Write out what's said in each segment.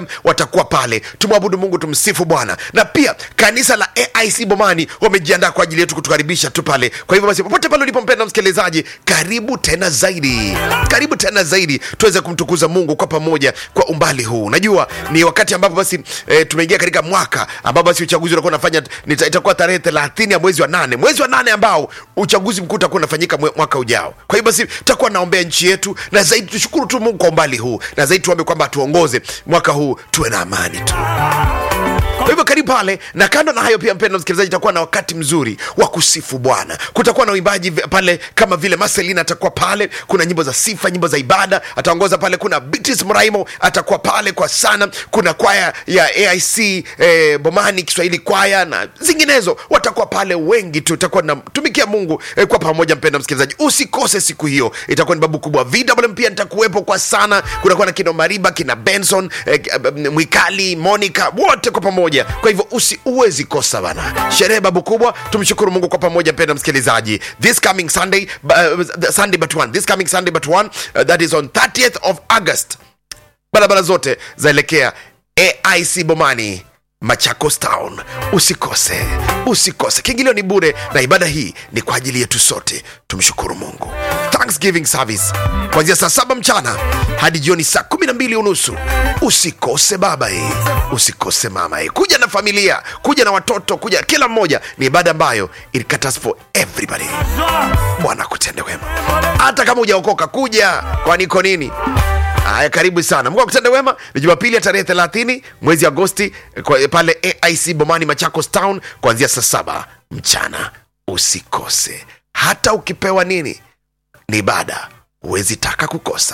watakuwa pale tumwabudu mungu tumsifu bwana na pia kanisa la aic bomani wamejiandaa kwa ajili yetu kutukaribisha tu pale kwa hivyo basi popote pale ulipompenda msikilizaji karibu tena zaidi karibu tena zaidi tuweze kumtukuza mungu kwa pamoja kwa umbali huu najua ni wakati ambapo basi e, tumeingia katika mwaka ambapo basi uchaguzi utakuwa unafanya nita- itakuwa tarehe thelathini ya mwezi wa nane mwezi wa nane ambao uchaguzi mkuu utakuwa unafanyika mwe- mwaka ujao kwa hiyo basi tutakuwa naombea nchi yetu na zaidi tushukuru tu mungu kwa umbali huu na zaidi tuombe kwamba atuongoze mwaka huu tuwe na amani tu kwa hivyo karibu pale na kando na hayo pia mpendo msikilizaji itakuwa na wakati mzuri wa kusifu bwana kutakuwa na uimbaji vi- pale kama vile marcelina atakuwa pale kuna nyimbo za sifa nyimbo za ibada ataongoza pale kuna Beatrice mraimo atakuwa pale kwa sana kuna kwaya ya aic eh, bomani kiswahili kwaya na zinginezo watakuwa pale wengi tu itakuwa natumikia mungu eh, kwa pamoja mpendo msikilizaji usikose siku hiyo itakuwa ni babu kubwa vwm pia nitakuwepo kwa sana kunakuwa na kina mariba kina benson eh, eh, mwikali monica wote kwa pamoja kwa hivyo usi uwezi kosa bana sherehe babu kubwa tumshukuru mungu kwa pamoja mpenda msikilizaji this coming sunday uh, sunday but one this coming sunday but one uh, that is on 30th of august barabara zote zaelekea aic bomani machakos town usikose usikose kiingilio ni bure na ibada hii ni kwa ajili yetu sote tumshukuru mungu thanksgiving service kuanzia saa saba mchana hadi jioni saa kumi na mbili unusu usikose baba hii usikose mama hii kuja na familia kuja na watoto kuja kila mmoja ni ibada ambayo it caters for everybody bwana kutende wema hata kama hujaokoka kuja kwani iko nini haya karibu sana mungu akutende wema ni jumapili ya tarehe 30 mwezi agosti kwa- pale aic bomani machakos town kuanzia saa saba mchana usikose hata ukipewa nini ni ibada huwezi taka kukosa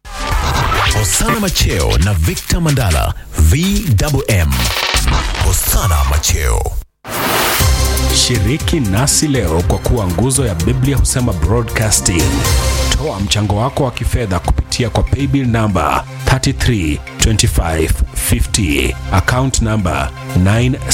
Hosana Macheo na Victor Mandala VMM. Hosana Macheo. Shiriki nasi leo kwa kuwa nguzo ya Biblia husema broadcasting. Toa mchango wako wa kifedha kupitia kwa paybill namba 332550 account namba 9